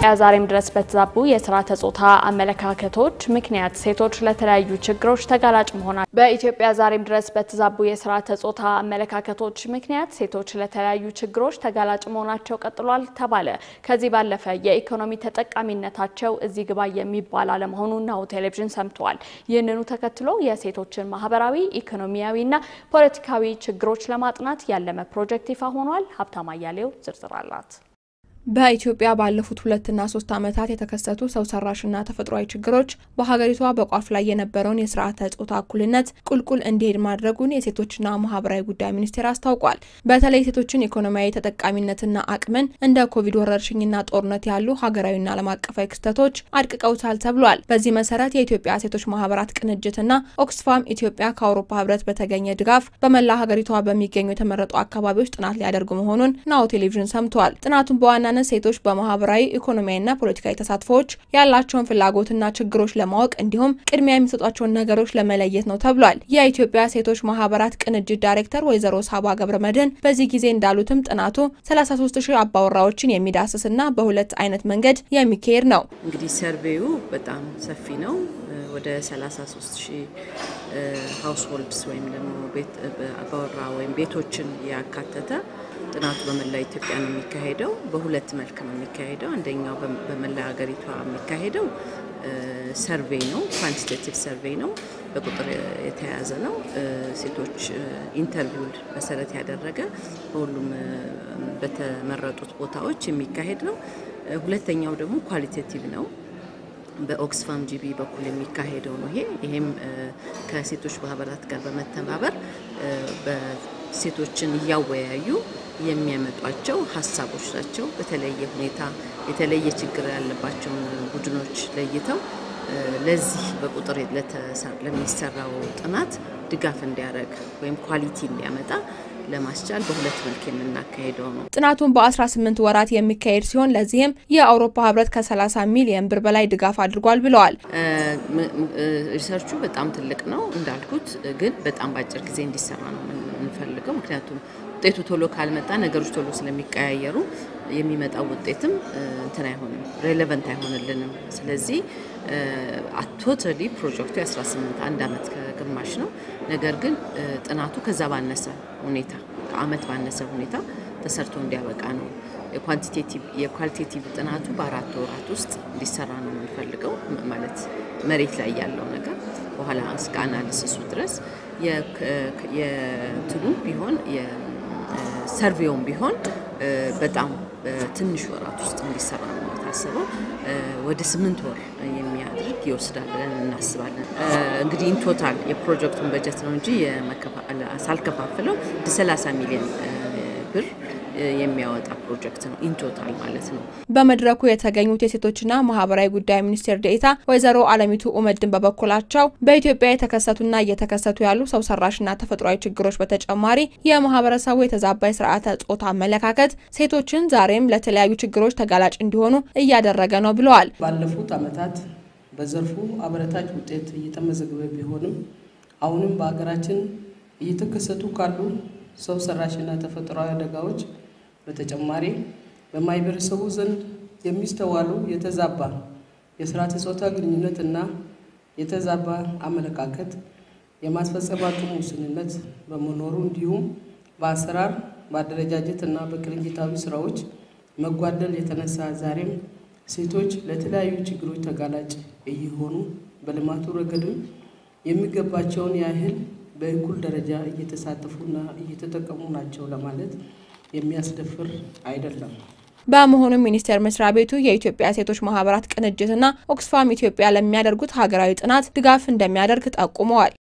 በኢትዮጵያ ዛሬም ድረስ በተዛቡ የስርዓተ ጾታ አመለካከቶች ምክንያት ሴቶች ለተለያዩ ችግሮች ተጋላጭ መሆናቸው በኢትዮጵያ ዛሬም ድረስ በተዛቡ የስርዓተ ጾታ አመለካከቶች ምክንያት ሴቶች ለተለያዩ ችግሮች ተጋላጭ መሆናቸው ቀጥሏል ተባለ። ከዚህ ባለፈ የኢኮኖሚ ተጠቃሚነታቸው እዚህ ግባ የሚባል አለመሆኑን ናሁ ቴሌቪዥን ሰምተዋል። ይህንኑ ተከትሎ የሴቶችን ማህበራዊ፣ ኢኮኖሚያዊና ፖለቲካዊ ችግሮች ለማጥናት ያለመ ፕሮጀክት ይፋ ሆኗል። ሀብታም አያሌው ዝርዝር አላት። በኢትዮጵያ ባለፉት ሁለትና ሶስት ዓመታት የተከሰቱ ሰው ሰራሽና ተፈጥሯዊ ችግሮች በሀገሪቷ በቋፍ ላይ የነበረውን የስርዓተ ጾታ እኩልነት ቁልቁል እንዲሄድ ማድረጉን የሴቶችና ማህበራዊ ጉዳይ ሚኒስቴር አስታውቋል። በተለይ የሴቶችን ኢኮኖሚያዊ ተጠቃሚነትና አቅምን እንደ ኮቪድ ወረርሽኝና ጦርነት ያሉ ሀገራዊና ዓለም አቀፋዊ ክስተቶች አድቅቀውታል ተብሏል። በዚህ መሰረት የኢትዮጵያ ሴቶች ማህበራት ቅንጅትና ኦክስፋም ኢትዮጵያ ከአውሮፓ ህብረት በተገኘ ድጋፍ በመላ ሀገሪቷ በሚገኙ የተመረጡ አካባቢዎች ጥናት ሊያደርጉ መሆኑን ናሁ ቴሌቪዥን ሰምተዋል። ጥናቱን በዋና ሴቶች በማህበራዊ ኢኮኖሚያዊና ፖለቲካዊ ተሳትፎዎች ያላቸውን ፍላጎትና ችግሮች ለማወቅ እንዲሁም ቅድሚያ የሚሰጧቸውን ነገሮች ለመለየት ነው ተብሏል። የኢትዮጵያ ሴቶች ማህበራት ቅንጅት ዳይሬክተር ወይዘሮ ሳባ ገብረ መድህን በዚህ ጊዜ እንዳሉትም ጥናቱ 33 ሺህ አባወራዎችን የሚዳስስና በሁለት አይነት መንገድ የሚካሄድ ነው። እንግዲህ ሰርቬዩ በጣም ሰፊ ነው። ወደ 33 ሺህ ሀውስሆልድስ ወይም ደግሞ አባወራ ወይም ቤቶችን ያካተተ ጥናቱ በመላ ኢትዮጵያ ነው የሚካሄደው። በሁለት መልክ ነው የሚካሄደው። አንደኛው በመላ ሀገሪቷ የሚካሄደው ሰርቬይ ነው፣ ኳንቲቴቲቭ ሰርቬይ ነው፣ በቁጥር የተያያዘ ነው። ሴቶች ኢንተርቪውን መሰረት ያደረገ በሁሉም በተመረጡት ቦታዎች የሚካሄድ ነው። ሁለተኛው ደግሞ ኳሊቴቲቭ ነው በኦክስፋም ጂቢ በኩል የሚካሄደው ነው። ይሄ ይሄም ከሴቶች ማህበራት ጋር በመተባበር ሴቶችን እያወያዩ የሚያመጧቸው ሀሳቦች ናቸው። በተለየ ሁኔታ የተለየ ችግር ያለባቸውን ቡድኖች ለይተው ለዚህ በቁጥር ለሚሰራው ጥናት ድጋፍ እንዲያደርግ ወይም ኳሊቲ እንዲያመጣ ለማስቻል በሁለት መልክ የምናካሄደው ነው። ጥናቱን በ18 ወራት የሚካሄድ ሲሆን ለዚህም የአውሮፓ ህብረት ከ30 ሚሊዮን ብር በላይ ድጋፍ አድርጓል ብለዋል። ሪሰርቹ በጣም ትልቅ ነው እንዳልኩት፣ ግን በጣም በአጭር ጊዜ እንዲሰራ ነው የምንፈልገው። ምክንያቱም ውጤቱ ቶሎ ካልመጣ ነገሮች ቶሎ ስለሚቀያየሩ የሚመጣው ውጤትም እንትን አይሆንም፣ ሬሌቨንት አይሆንልንም። ስለዚህ ቶታሊ ፕሮጀክቱ የ18 አንድ አመት ከግማሽ ነው። ነገር ግን ጥናቱ ከዛ ባነሰ ሁኔታ ከአመት ባነሰ ሁኔታ ተሰርቶ እንዲያበቃ ነው። የኳሊቴቲቭ ጥናቱ በአራት ወራት ውስጥ እንዲሰራ ነው የምንፈልገው። ማለት መሬት ላይ ያለው ነገር በኋላ እስከ አናሊሲሱ ድረስ የትኑ ቢሆን ሰርቬውን ቢሆን በጣም በትንሽ ወራት ውስጥ እንዲሰራ ነው የታሰበው። ወደ ስምንት ወር የሚያድርግ ይወስዳል ብለን እናስባለን። እንግዲህ ኢንቶታል የፕሮጀክቱን በጀት ነው እንጂ ሳልከፋፍለው 30 ሚሊዮን ብር የሚያወጣ ፕሮጀክት ነው ኢንቶታል ማለት ነው። በመድረኩ የተገኙት የሴቶችና ማህበራዊ ጉዳይ ሚኒስቴር ዴኤታ ወይዘሮ አለሚቱ ኡመድን በበኩላቸው በኢትዮጵያ የተከሰቱና እየተከሰቱ ያሉ ሰው ሰራሽና ተፈጥሯዊ ችግሮች በተጨማሪ የማህበረሰቡ የተዛባ የስርዓተ ጾታ አመለካከት ሴቶችን ዛሬም ለተለያዩ ችግሮች ተጋላጭ እንዲሆኑ እያደረገ ነው ብለዋል። ባለፉት ዓመታት በዘርፉ አበረታች ውጤት እየተመዘገበ ቢሆንም አሁንም በሀገራችን እየተከሰቱ ካሉ ሰው ሰራሽና ተፈጥሯዊ አደጋዎች በተጨማሪ በማህበረሰቡ ዘንድ የሚስተዋሉ የተዛባ የስርዓተ ጾታ ግንኙነት እና የተዛባ አመለካከት የማስፈጸም አቅሙ ውስንነት በመኖሩ እንዲሁም በአሰራር በአደረጃጀት እና በቅንጅታዊ ስራዎች መጓደል የተነሳ ዛሬም ሴቶች ለተለያዩ ችግሮች ተጋላጭ እየሆኑ በልማቱ ረገድም የሚገባቸውን ያህል በእኩል ደረጃ እየተሳተፉና እየተጠቀሙ ናቸው ለማለት የሚያስደፍር አይደለም። በመሆኑም ሚኒስቴር መስሪያ ቤቱ የኢትዮጵያ ሴቶች ማህበራት ቅንጅትና ኦክስፋም ኢትዮጵያ ለሚያደርጉት ሀገራዊ ጥናት ድጋፍ እንደሚያደርግ ጠቁመዋል።